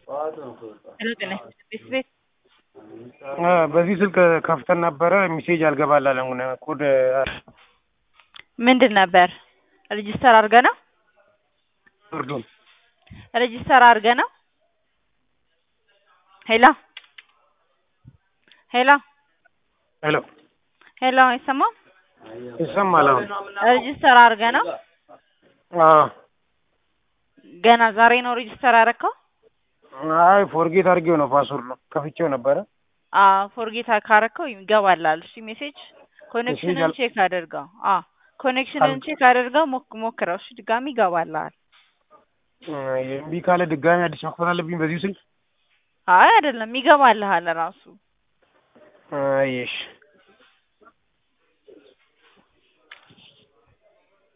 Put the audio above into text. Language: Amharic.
ሄሎ ጤና ይስጥልኝ ቤት በዚህ ስልክ ከፍተን ነበረ ሚሴጅ አልገባላለን ኮድ ምንድን ነበር ሬጂስተር አድርገህ ነው እርዱን ሬጂስተር አድርገህ ነው ሄሎ ሄሎ ሄሎ ሄሎ አይሰማም ይሰማል አሁን ሬጂስተር አድርገህ ነው አዎ ገና ዛሬ ነው ሬጂስተር ያደረከው አይ ፎርጌት አድርጌው ነው ፓስወርድ ነው ከፍቼው ነበረ አዎ ፎርጌት ካረከው ይገባላል እሺ ሜሴጅ ኮኔክሽንን አል- ቼክ አድርገው አዎ ኮኔክሽንን ቼክ አድርገው ሞክ- ሞክረው እሺ ድጋሚ ይገባልሃል እምቢ ካለ ድጋሚ አዲስ መክፈት አለብኝ በዚሁ ስልክ አይ አይደለም ይገባልሃል ራሱ አይ እሺ